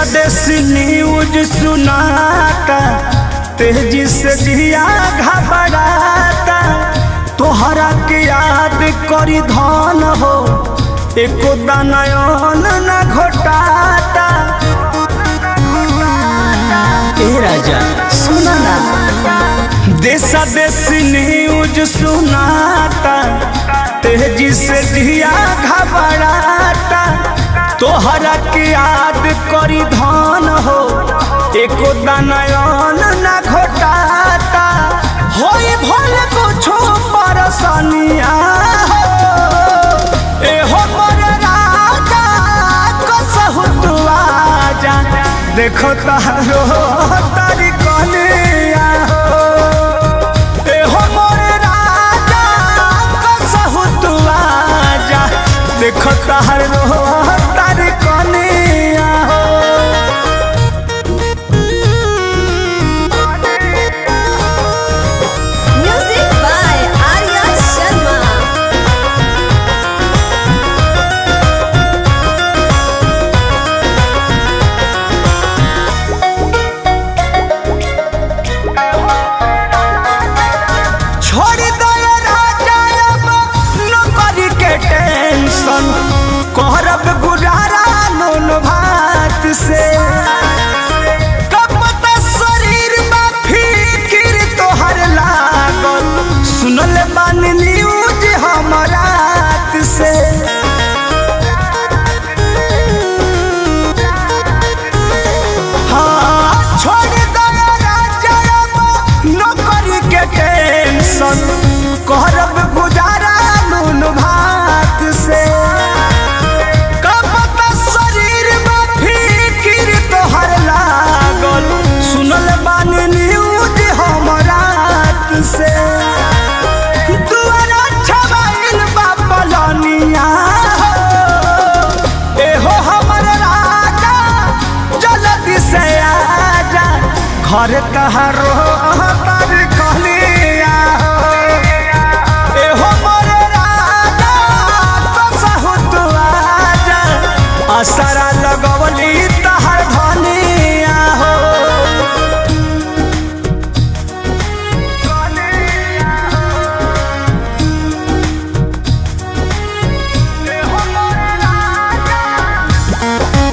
देसी न्यूज सुनाता तेजी से जिया घबराता तोहरा के याद करी धन हो एको दानयन न घोटाता ए राजा सुना ना देशा देसी न्यूज सुनाता तेजी से जिया घबराता तोहरा के याद करी धन हो एको दानयन न घोटाता होई भल कुछो परसनिया हो ए हो मोर राजा कसहु तू आजा देखो तारो तारी कनिया हो ए हो मोर राजा कसहु तू आजा देखो तारो तारी कनिया हो Music by Arya Sharma. छोड़ दो ये राजा अब नौकरी के टेंशन करब गुजारा नून भात से कब तक शरीर में फिकिर तोहर लागल सुनल बानी न्यूज हमर रात से हाँ, छोड़ दो ये राजा अब नौकरी के टेंशन करब गुजारा नून भात से कब तक शरीर में फिकिर तोहर लागल सुनल बानी न्यूज हमर रात से दुआरा छबाइल बा पलनिया हो एहो हमर राजा जल्दी से आजा घर कहारो तर कहलिया हो एहो मोर राजा कसहु तू आजा असरा लगवली तहर धनिया हो एहो मोर राजा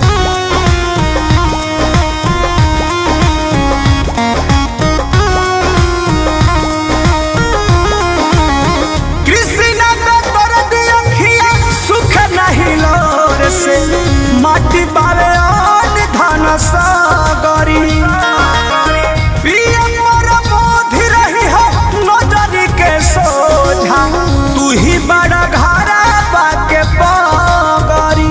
कृष्णा का दर्द अखिया सुख नहीं लोर से माटी बावे और धन सागरी पिया मोर मोधि रही है नजरी के सोझा तू ही बड़ा घरा बाके पगरी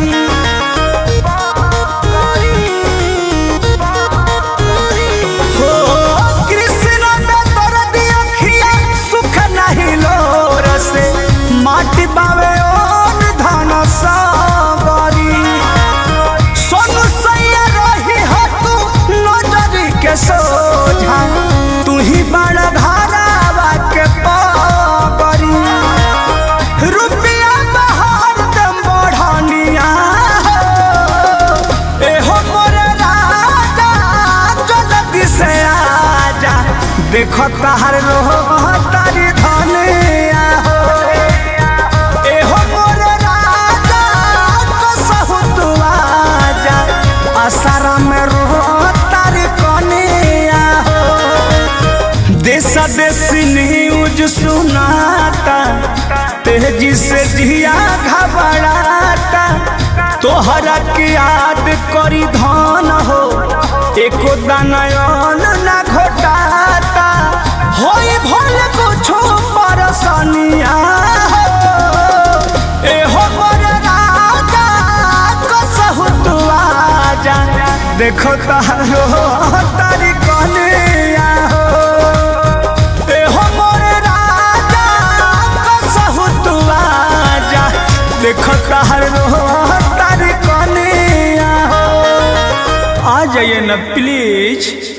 हो कृष्ण में दर्द अखिया सुख नहीं लोर से माटी बावे ओन धन सागरी सोनू सैया रही हो तू नजरी के सोझा तू ही बड़ा घरावा के पगरी रुपया बहार दम बढ़निया हो एहो मोर राजा जल्दी से आजा देखो तार रो तारी धनिया हो एहो मोर राजा कसहु तू आजा आसारा में रो तारी कनिया हो देशा देसी न्यूज सुनाता तेजी से जिया घबराता तोहरा के याद करी धन हो एको दानयन न घोटाता होई भल कुछो परसनिया हो एहो मोर राजा कसहु तू आजा देखो तारो तारी कनिया हो एहो मोर राजा कसहु तू आजा देखो तारो तारी कनिया हो आ जाइए ना प्लीज